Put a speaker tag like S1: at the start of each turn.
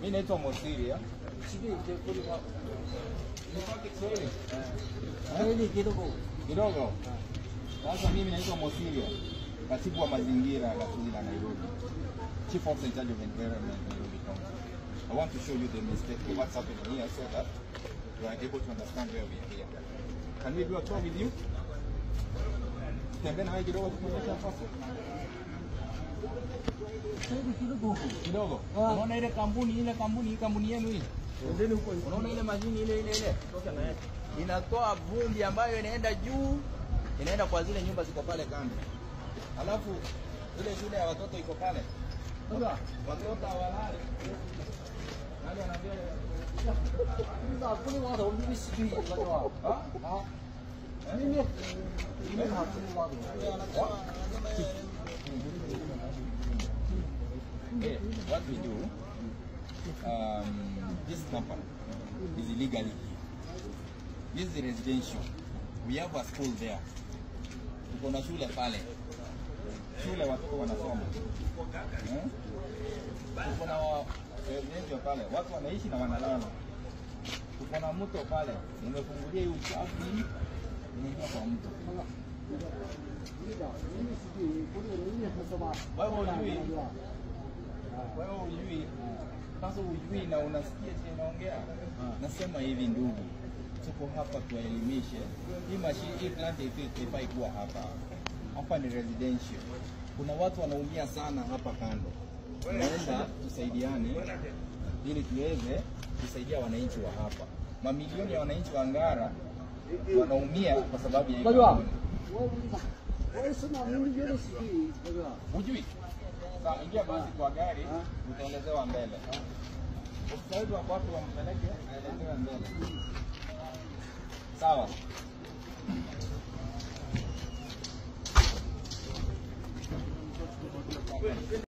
S1: Mimi naitwa Mosiria. Nipake Kiswahili
S2: Kweli kidogo.
S1: kidogo. Sasa mimi naitwa Mosiria, katibu wa mazingira gatuzi la Nairobi, chief officer in charge of environment Nairobi County. I want to show you the mistake of what's happening here so that you are able to understand where we are here. Can we do a tour with you? Tembea na wewe kidogo tukuonyesha sasa.
S2: Kweli kidogo.
S1: Kidogo.
S2: Ah.
S1: Unaona ile kampuni ile kampuni hii kampuni yenu hii?
S2: Endeni huko.
S1: Unaona ile mashini ile ile ile inatoa vumbi ambayo inaenda juu, inaenda kwa zile nyumba ziko pale kando. Alafu ile shule ya watoto iko pale,
S2: Sasa
S1: watoto hawalali. Nani anaambia?
S2: sasa kuni watu mimi sijui unajua.
S1: Ah?
S2: Ah. Mimi mimi hakuni watu.
S1: Okay, what we do, um, this company is illegally here. This is residential. We have a school there. Tuko na shule pale, shule watoto wanasoma eh? Tuko na wa- residential pale, watu wanaishi na wanalala. Tuko na mto pale, nimefungulia hii uchafu hii inaingia kwa mto.
S2: Mimi sijui kuni mimi nasoma.
S1: Wewe hujui? Wewe hujui, sasa hujui na unasikia chenye naongea. Nasema hivi ndugu, tuko hapa tuwaelimishe. Hii mashine, hii plant haifi- haifai kuwa hapa. Hapa ni residential. Kuna watu wanaumia sana hapa kando. Naomba tusaidiane ili tuweze kusaidia wananchi wa hapa. Mamilioni ya wananchi wa Ngara wanaumia kwa sababu ya hii
S2: Unajua?
S1: kampuni.
S2: Wewe wewe sema mimi yule sijui unajua.
S1: Hujui? Sawa, ingia basi kwa gari, utaelezewa mbele. Ustadi wa watu wampeleke aelezewe mbele. Sawa.